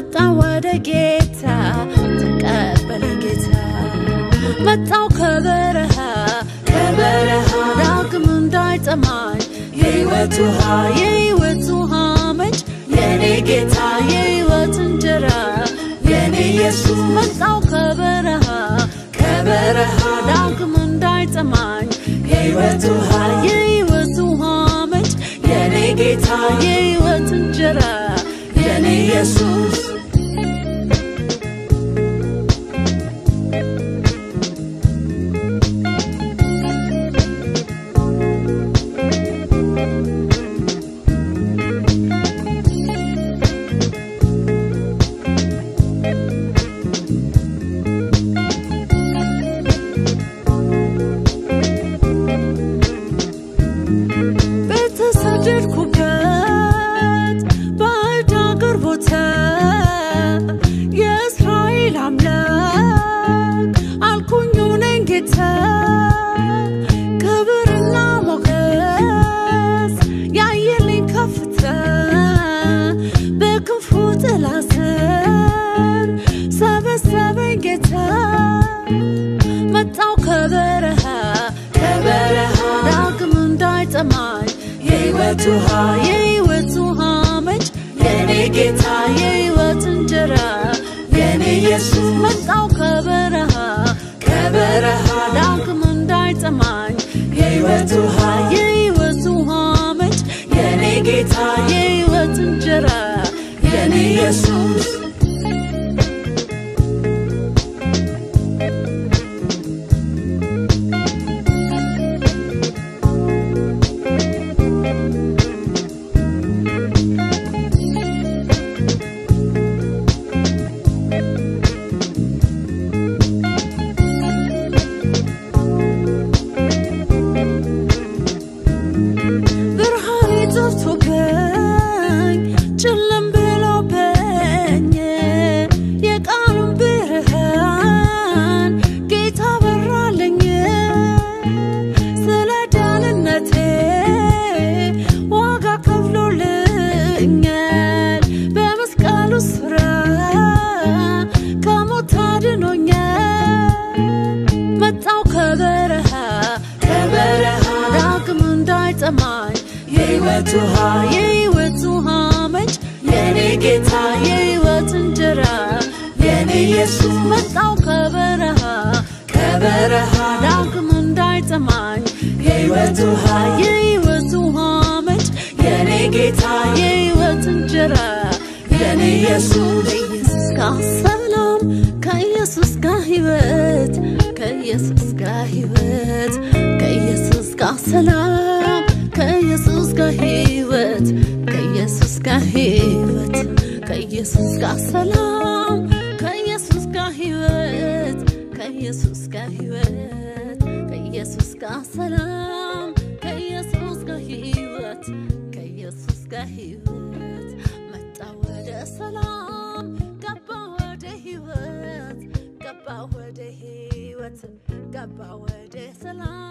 መጣ ወደ ጌታ ተቀበለ ጌታ መጣው ከበረሃ ከበረሃ ዳግም እንዳይጠማኝ የሕይወት ውሃ የሕይወት ውሃ ምንጭ የኔ ጌታ የሕይወት እንጀራ የኔ ኢየሱስ መጣው ከበረሃ ከበረሃ ዳግም እንዳይጠማኝ የሕይወት ውሃ የሕይወት ውሃ ምንጭ የኔ ጌታ የሕይወት እንጀራ የኔ ኢየሱስ በተሰደድኩበት ባዕድ አገር ቦታ የእስራኤል አምላክ አልኩኝ ነኝ ጌታ ክብርና ሞገስ ያየልኝ ከፍታ በክንፉ ጥላ ስር ሰበሰበኝ ጌታ መጣው ከበረሃ ከበረሃ ዳግም እንዳይጠማኝ የሕይወት ውሃ የሕይወት ውሃ ምንጭ የኔ ጌታ የሕይወት እንጀራ የኔ ኢየሱስ መጣው ከበረሃ ከበረሃ ዳግም እንዳይጠማኝ የሕይወት ውሃ የሕይወት ውሃ ምንጭ የኔ ጌታ የሕይወት እንጀራ የኔ ኢየሱስ ብርሃኔ ጠፍቶብኝ ጨለም ብሎብኝ የቃሉን ብርሃን ጌታ በራልኝ ስለ ዳንነቴ ዋጋ ከፍሎልኛል በመስቀሉ ስራ ከሞት አድኖኛል መጣው ከበረሃ ከበረሃ ዳግም እንዳይጠማኝ የሕይወት ውሃ የሕይወት ውሃ ምንጭ የኔ ጌታ የሕይወት እንጀራ የኔ ኢየሱስ መጣው ከበረሃ ከበረሃ ዳግም እንዳይጠማኝ የሕይወት ውሃ የሕይወት ውሃ ምንጭ የኔ ጌታ የሕይወት እንጀራ የኔ ኢየሱስ ከኢየሱስ ጋር ሰላም ከኢየሱስ ጋር ሕይወት ከኢየሱስ ጋር ሕይወት ከኢየሱስ ጋር ሰላም ከኢየሱስ ጋር ሕይወት ከኢየሱስ ጋር ሕይወት ከኢየሱስ ጋር ሰላም ከኢየሱስ ጋር ሕይወት ከኢየሱስ ጋር ሕይወት ከኢየሱስ ጋር ሰላም ከኢየሱስ ጋር ሕይወት ከኢየሱስ ጋር ሕይወት መጣ ወደ ሰላም ገባ ወደ ሕይወት ገባ ወደ ሕይወት ገባ ወደ ሰላም